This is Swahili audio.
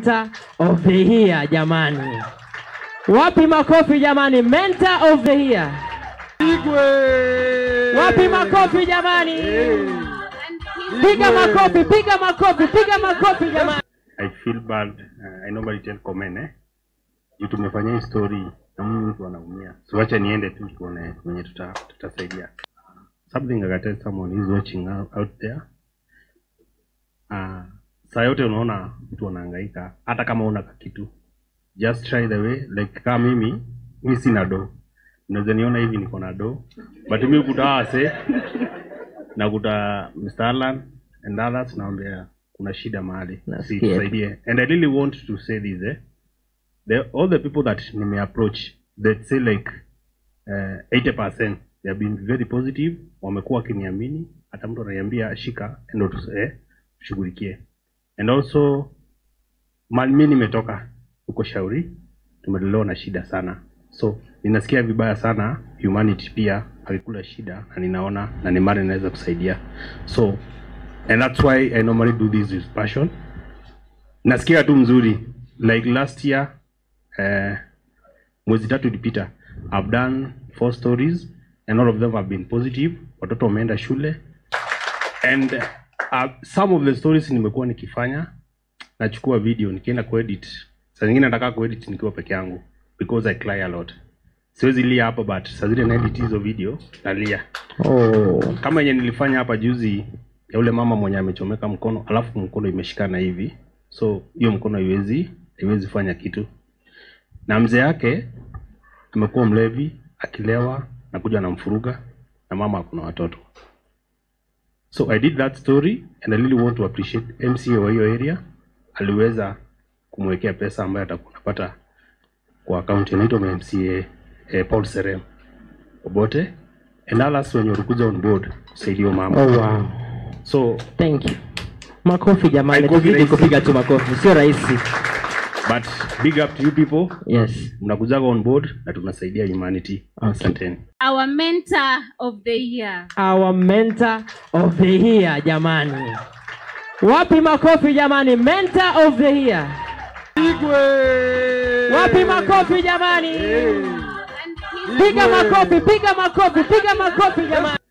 mentor of the year jamani. Wapi makofi jamani, mentor of the year. Wapi makofi jamani? Piga makofi, piga makofi, piga makofi jamani. I feel bad. Uh, I normally tell comment eh. Juu tumefanya hii story na Mungu mtu anaumia. So acha niende tu tuone mwenye tuta tutasaidia. Something I can tell someone who's watching out, out there. Uh, saa yote unaona mtu anahangaika hata kama una kitu. Just try the way like kama mimi mimi sina do. Unaweza niona hivi niko na do. But mimi kutawase nakuta Mr. Alan and others naambia kuna shida mahali Nasikia. si tusaidie and I really want to say this eh the, all the people that nime approach that say like uh, 80% they have been very positive wamekuwa wakiniamini hata mtu ananiambia shika ndo tu- eh, tushughulikie and also mali mi nimetoka huko shauri tumelelewa na shida sana so ninasikia vibaya sana humanity pia alikula shida na ninaona na ni mali inaweza kusaidia so and that's why i normally do this with passion nasikia tu mzuri like last year uh, mwezi tatu ilipita i've done four stories and all of them have been positive watoto wameenda shule and uh, some of the stories nimekuwa nikifanya nachukua video nikienda kuedit saa zingine nataka kuedit nikiwa peke yangu because i cry a lot siwezi lia hapa but saa zile naedit hizo video nalia Oh, kama yenye nilifanya hapa juzi ya ule mama mwenye amechomeka mkono alafu mkono imeshikana hivi so hiyo mkono haiwezi haiwezi fanya kitu na mzee yake amekuwa mlevi akilewa na kuja anamfuruga na mama akuna watoto so i did that story and i really want to appreciate mca wa hiyo area aliweza kumwekea pesa ambayo atakuwa anapata kwa akaunti inaitwa mca eh, paul serem obote and others wenye walikuja on board kusaidia huyo mama oh wow. so Thank you. Makofi jamani, Haikofi tuzidi rahisi. kupiga tu makofi, sio rahisi. but big up to you people Yes. mnakujaga on board na tunasaidia humanity Okay. asanteni our mentor of the year. Our mentor of the year jamani. Wapi makofi jamani, mentor of the year. Wapi makofi jamani? And his Piga makofi, piga makofi, piga makofi jamani.